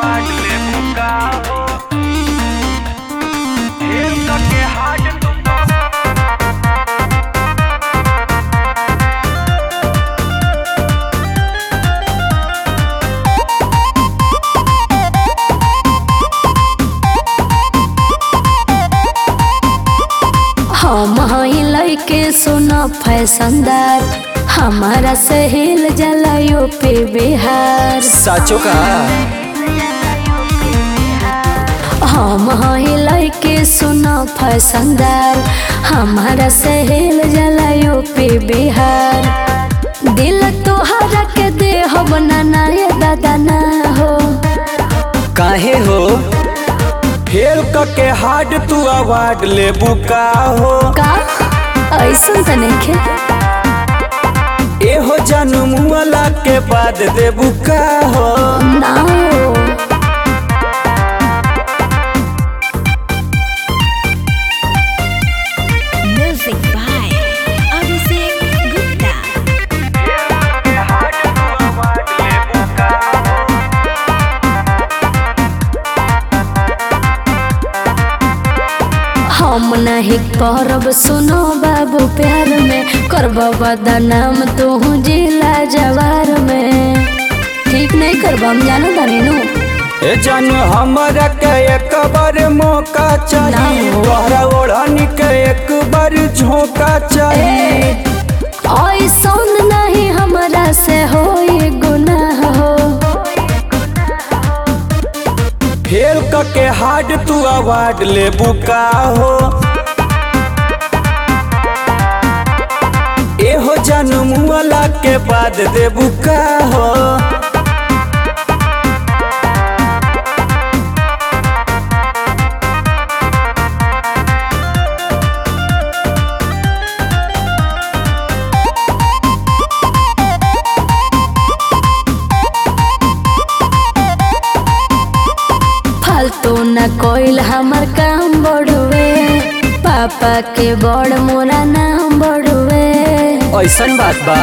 Award ले बुका हो खेल के हार्ड तुम हम हई लइके सुनो फैशनदार हमारा से हिल जला यूपी बिहार साचो का हम हई लइके सुनो फैशनदार हमारा से हिल जला यूपी बिहार दिल तोहरा के दे हो बनाना ये दादा ना हो काहे हो खेल के हार्ड तू अवार्ड ले बुका हो का ऐसा तो नहीं खे एहो जन्म वाला के बाद दे बुका हो ना हो Music by Abhishek Gupta. हम नहीं करब सुनो बाबू प्यार में करब बदनाम तू जिला जवार में ठीक नहीं करब हम जानो तानी नु ए जन हमरा के एक बार मौका चाहिए ना हो। तोहरा ओढ़नी के एक बार झोंका चाहिए ऐसा नहीं हमरा से हो गुनाह हो खेल के हार्ड तू अवार्ड ले बुका हो एहो जन्म वाला के बाद दे बुका हो फालतू न कोइल हमर काम बढ़ुए पापा के बड़ मोरा नाम बढ़ुए ऐसन बात बा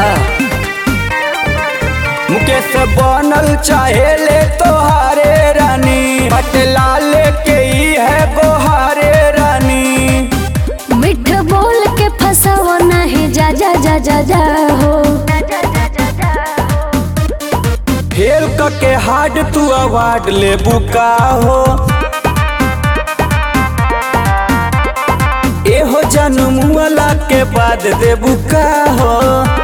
मुकेश बनल चाहे ले तोहारे रानी पटला लेके ही है गोहारे रानी मिठ बोल के फसाव नहीं जा जा जा जा जा हो खेल के हार्ड तू अवार्ड ले बुका हो एहो जन्म वाला के बाद दे बुका हो